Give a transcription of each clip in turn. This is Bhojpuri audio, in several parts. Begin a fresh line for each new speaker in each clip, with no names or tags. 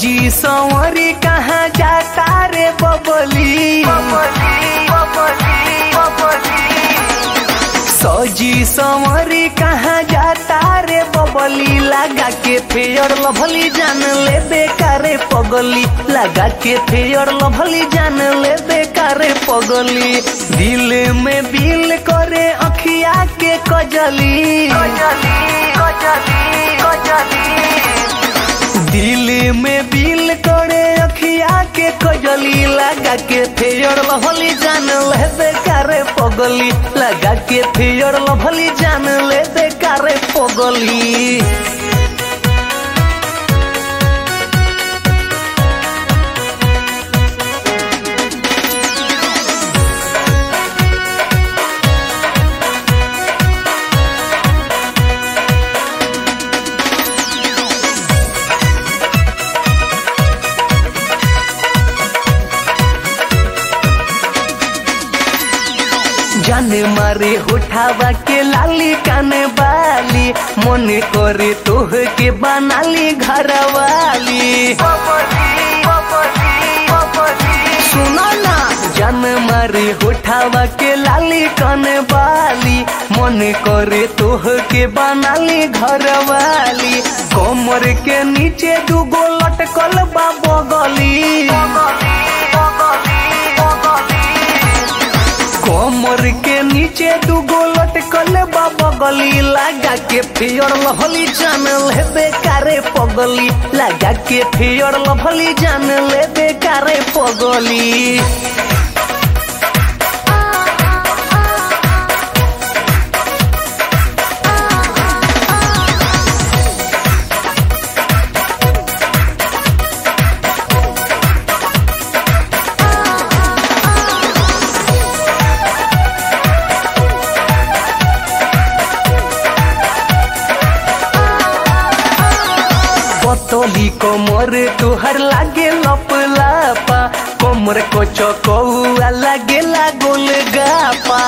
सजी संवरी कहाँ जाता रे बबली सजी संवरी कहाँ जाता रे बबली लगा के फेयर लभली जान ले बेकारे पगली लगा के फेयर लभली जान ले बेकारे पगली दिल में बिल करे अखिया के कजली दिल में बिल करे अखिया के कजली लगा के फेयर लभली जान ले बेकारे पगली लगा के फेयर लभली जान ले बेकारे पगली जाने मारे उठावा के लाली काने बाली मन करे तोह के बनाली घर वाली सुनो ना जान मारे उठावा के लाली काने बाली मन करे तोह के बनाली घर वाली कमर के नीचे दूगो लटकल बा बगली कमर के नीचे दूगो लटकल बा बगली लगा के फियर लभली जान ले बेकारे पगली लगा के फियर लभली जान ले बेकारे पगली पतली कमर तुहर लागे लप लापा कमर को चकौआ लागे गोल गापा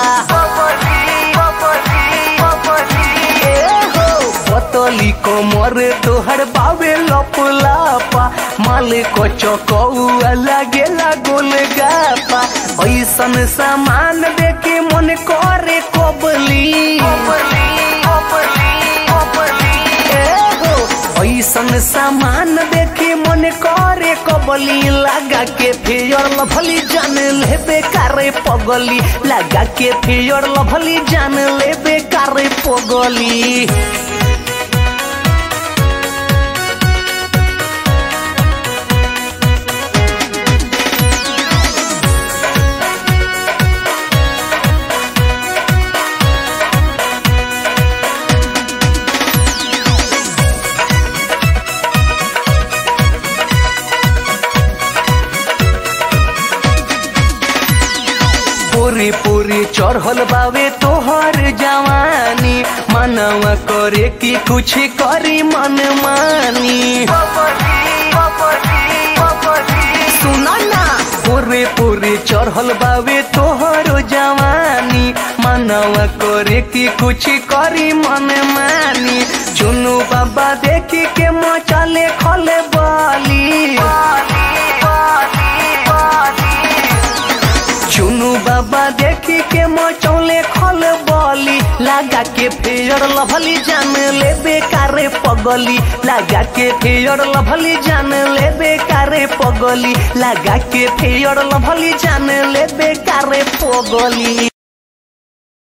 ए हो पतली कमर तुहर बावे लप लापा माल को चकौआ लागे गोल गापा ऐसन सामान देखे मन करे कबली ऐसन सामान देखी मन करे कबली लगा के फेयर लभली जान ले बेकारे पगली लगा के फेयर लभली जान ले बेकारे पगली पूरी पूरी चढ़ल बावे तोहर जवानी मनवा करे कि कुछ करी मन मानी सुना ना पूरे पूरे चढ़ल बावे तोहर जवानी मनवा करे कि कुछ करी मन मानी चुनु बाबा देखी के मचले खले बाली चुनु बाबा देखी के मचौले खल बली लगा के फेयर लभली जान ले बेकारे पगली लगा के फेयर लभली जान ले बेकारे पगली लगा के फेयर लभली जान ले बेकारे पगली